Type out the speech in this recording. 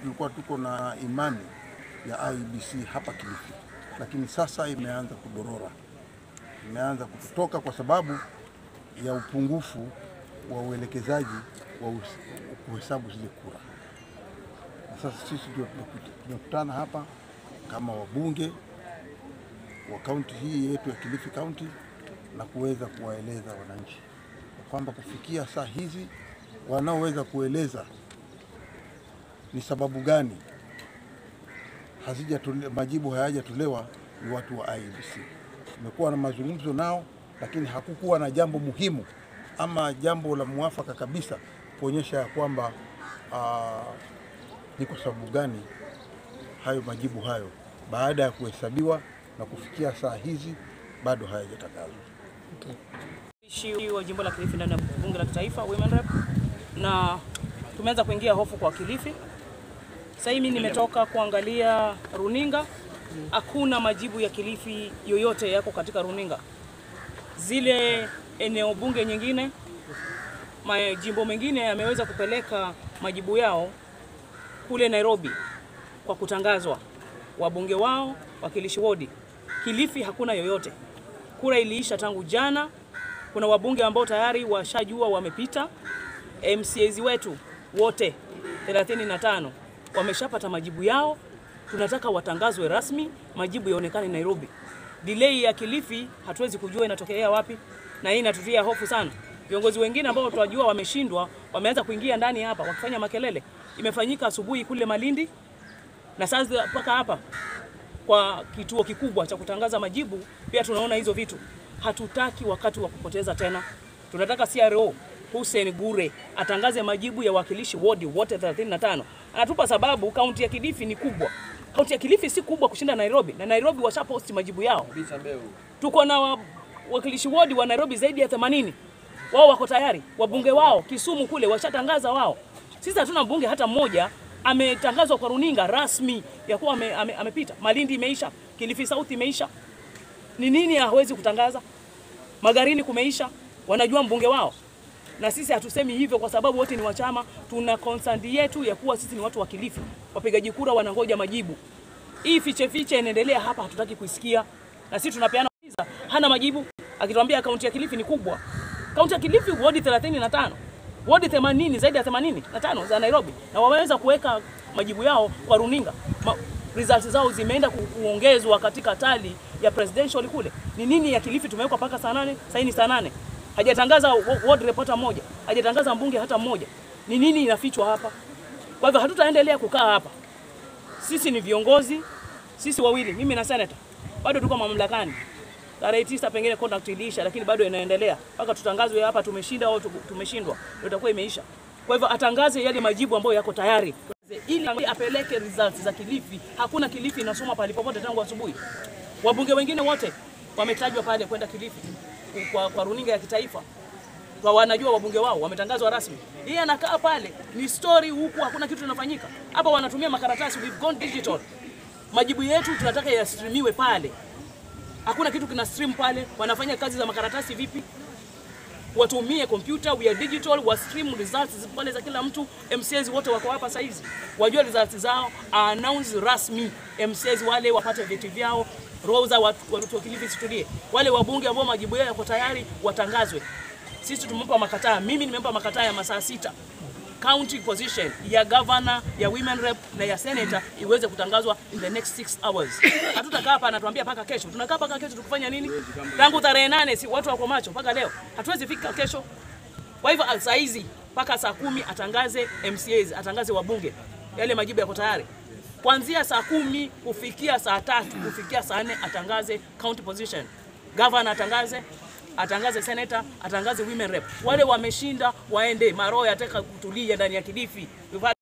tulikuwa tuko na imani ya IEBC hapa Kilifi, lakini sasa imeanza kudorora, imeanza kutoka kwa sababu ya upungufu wa uelekezaji wa us- kuhesabu zile kura. Na sasa sisi ndio tumekuta- tumekutana hapa kama wabunge wa kaunti hii yetu ya Kilifi County na kuweza kuwaeleza wananchi kwamba kufikia saa hizi wanaoweza kueleza ni sababu gani hazijatole, majibu hayajatolewa ni watu wa IEBC. Tumekuwa na mazungumzo nao, lakini hakukuwa na jambo muhimu ama jambo la mwafaka kabisa kuonyesha ya kwamba aa, ni kwa sababu gani hayo majibu hayo baada ya kuhesabiwa na kufikia saa hizi bado hayajatangazwa. Mwakilishi wa jimbo la Kilifi ndani ya bunge la kitaifa Women Rep, na tumeanza kuingia hofu kwa Kilifi. Sasa hivi mimi nimetoka kuangalia runinga, hakuna majibu ya Kilifi yoyote yako katika runinga. Zile eneo bunge nyingine, majimbo mengine yameweza kupeleka majibu yao kule Nairobi kwa kutangazwa, wabunge wao, wakilishi wodi. Kilifi hakuna yoyote. Kura iliisha tangu jana. Kuna wabunge ambao tayari washajua wamepita. MCAs wetu wote 35 wameshapata majibu yao. Tunataka watangazwe rasmi, majibu yaonekane Nairobi. Delay ya Kilifi hatuwezi kujua inatokea wapi, na hii inatutia hofu sana. Viongozi wengine ambao tunajua wameshindwa wameanza kuingia ndani hapa wakifanya makelele. Imefanyika asubuhi kule Malindi na sasa mpaka hapa kwa kituo kikubwa cha kutangaza majibu, pia tunaona hizo vitu. Hatutaki wakati wa kupoteza tena, tunataka CRO Hussein Gure atangaze majibu ya wakilishi wodi wote 35. Anatupa sababu kaunti ya Kilifi ni kubwa. Kaunti ya Kilifi si kubwa kushinda Nairobi, na Nairobi washaposti majibu yao. Tuko na wa, wakilishi wodi wa Nairobi zaidi ya 80 wao wako tayari, wabunge wao Kisumu kule washatangaza wao. Sisi hatuna mbunge hata mmoja ametangazwa kwa runinga rasmi ya kuwa ame, ame, amepita. Malindi imeisha, Kilifi South imeisha. Ni nini hawezi kutangaza? Magarini kumeisha, wanajua mbunge wao. Na sisi hatusemi hivyo kwa sababu wote ni wa chama, tuna concern yetu ya kuwa sisi ni watu wa Kilifi. Wapigaji kura wanangoja majibu. Hii fiche fiche inaendelea hapa, hatutaki kuisikia. Na sisi tunapeana visa, hana majibu. Akituambia kaunti ya Kilifi ni kubwa. Kaunti ya Kilifi wodi 35 wodi 80 zaidi ya 85 za Nairobi, na wameweza kuweka majibu yao kwa runinga. Ma, results zao zimeenda ku, kuongezwa katika tali ya presidential kule. Ni nini ya Kilifi tumewekwa mpaka saa nane, sasa ni saa nane. Hajatangaza wa- ward reporter mmoja, hajatangaza mbunge hata mmoja. Ni nini inafichwa hapa? Kwa hivyo hatutaendelea kukaa hapa. Sisi ni viongozi, sisi wawili, mimi na senator, bado tuko mamlakani. Tarehe tisa pengine contract iliisha, lakini bado inaendelea mpaka tutangazwe hapa tumeshinda au tu- tumeshindwa, ndio itakuwa imeisha. Kwa hivyo atangaze yale majibu ambayo yako tayari ili apeleke results za Kilifi. Hakuna Kilifi inasoma pale popote tangu asubuhi. Wabunge wengine wote wametajwa pale kwenda Kilifi kwa, kwa runinga ya kitaifa kwa wanajua wabunge wao wametangazwa rasmi. Yeye anakaa pale, ni story huku, hakuna kitu kinafanyika hapa. Wanatumia makaratasi, we've gone digital. Majibu yetu tunataka yastreamiwe pale, hakuna kitu kina stream pale. Wanafanya kazi za makaratasi vipi? Watumie kompyuta, we are digital, wa stream results pale za kila mtu. MCAs wote wako hapa saa hizi, wajua results zao, announce rasmi. MCAs wale wapate vyeti vyao, roho za watu watu wa Kilifi situlie. Wale wabunge ambao majibu yao yako tayari watangazwe. Sisi tumempa makataa, mimi nimempa makataa ya masaa sita county position ya governor ya women rep na ya senator iweze kutangazwa in the next 6 hours. Hatutakaa hapa anatuambia paka kesho. Tunakaa paka kesho tukufanya nini? Tangu tarehe nane si watu wako macho mpaka leo. Hatuwezi fika kesho. Kwa hivyo saa hizi mpaka saa kumi atangaze MCAs, atangaze wabunge, yale majibu yako tayari. Kuanzia saa kumi kufikia saa tatu kufikia saa nne atangaze county position, governor atangaze atangaze senator, atangaze women rep. Wale wameshinda waende, maroho yataka kutulia ndani ya Kilifi. We've had